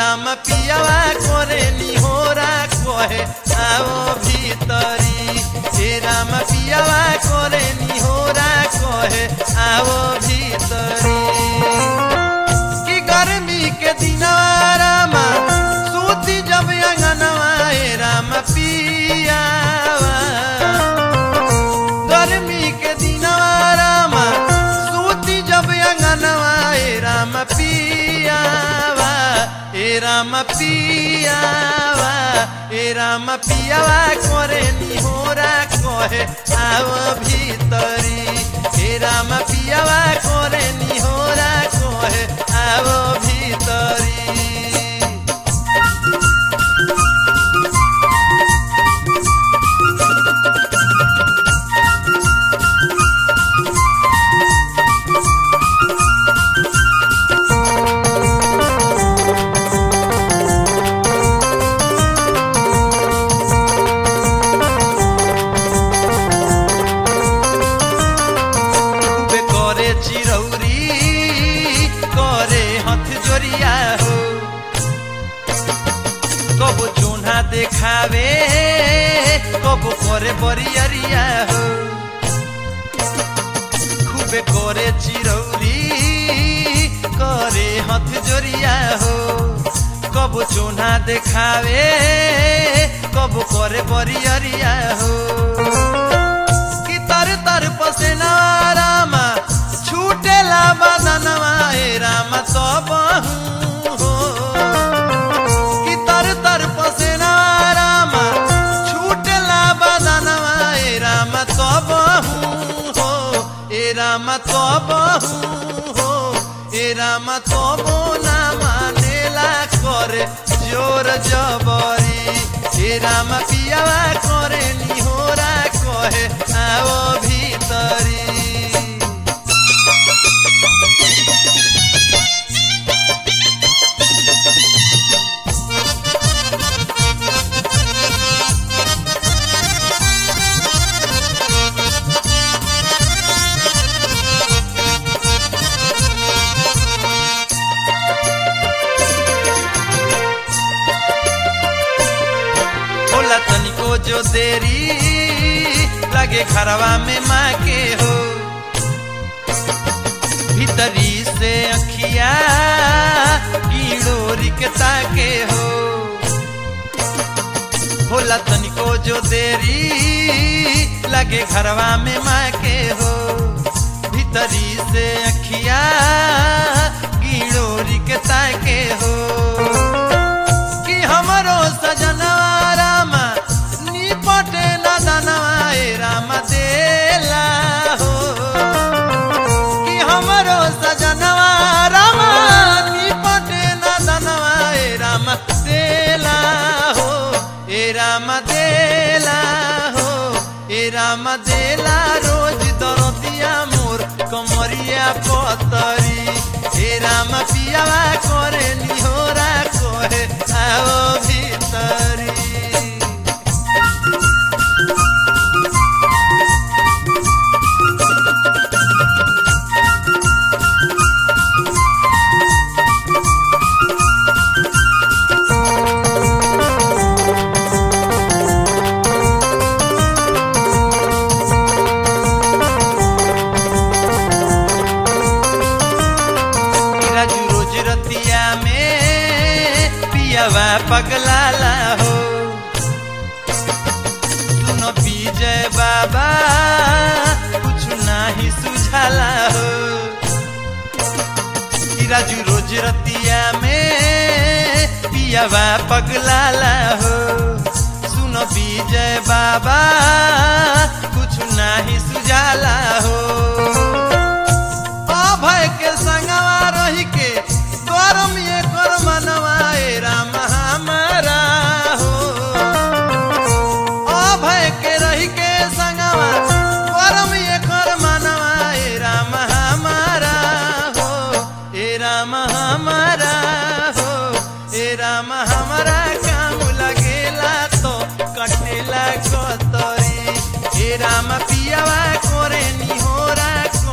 राम पियावा करे निहोरा कहे आओ भीतरी हे राम पियावा करे निहोरा कहे आओ भीतरी कि गर्मी के दिनवा रामा सूती जब अंगनवा हे राम पियावा गर्मी के दिनवा रामा सूती जब अंगनवा हे राम पियावा हे राम पियावा हे राम पियावा करे निहोरा कहे आओ भीतरी हे राम पियावा करे निहोरा कहे आओ भीतरी खूबे करे चिरौरी करे हथ जोरिया हो कबो चोना देखावे कबो करे बरियरिया हो खूबे करे चिरौरी करे हथ जोरिया हो कबो चोना देखावे कबो करे बरियरिया हो कि तर तर पसेना रामा छूटेला बदनवा ए राम सब हो कि तर तर पसेना रामा छूटेला बदनवा ए राम सब हो ए राम सब हो ए राम सब ना मानेला करे जोर जबरी हे राम पियावा करे निहोरा कहे आओ भीतरी होला तनिको जो देरी लगे खरवा में माँ के हो भीतरी से अखिया कीड़ोरी के ताके हो होला तनिको जो देरी लगे घरवा में माँ के हो भीतरी से अखिया कीड़ोरी के ताके हो कि हमरो सजनवा रामा निपटे न दनवा ए राम देला हो कि हमरो सजनवा रामा निपटे न दनवा ए राम देला हो ए राम देला हो ए राम देला रोज दरदिया मोर कमरिया पतरी हे राम पियावा करे निहोरा कहे आओ भीतरी राजू रोज रतिया में पियावा पगलाला हो सुन विजय बाबा कुछ नाही सुझाला हो कि राजू रोज रतिया में पियावा पगलाला हो सुन विजय बाबा कुछ नाही सुझाला हो अभय के संगवा रही के करम ये कर मनवा ए राम हमारा हो अभय के रही के संगवा करम ये कर मनवा ए राम हमारा हो ए राम हमारा हो ए राम हमारा काम लगेला तो कटेला कतरी हे राम पियावा करे निहोरा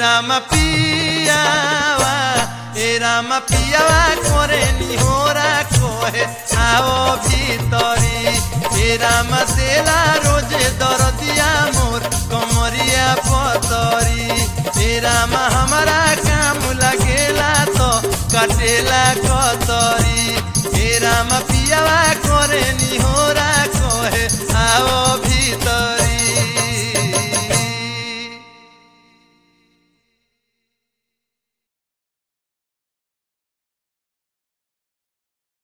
राम पियावा ए राम पियावा करे निहोरा कोहे आओ भीतरी ए राम देला रोजे दरदिया मोर कमरिया पतरी ए राम हमारा काम लगेला तो कटेला कतरी ए राम पियावा करे निहोरा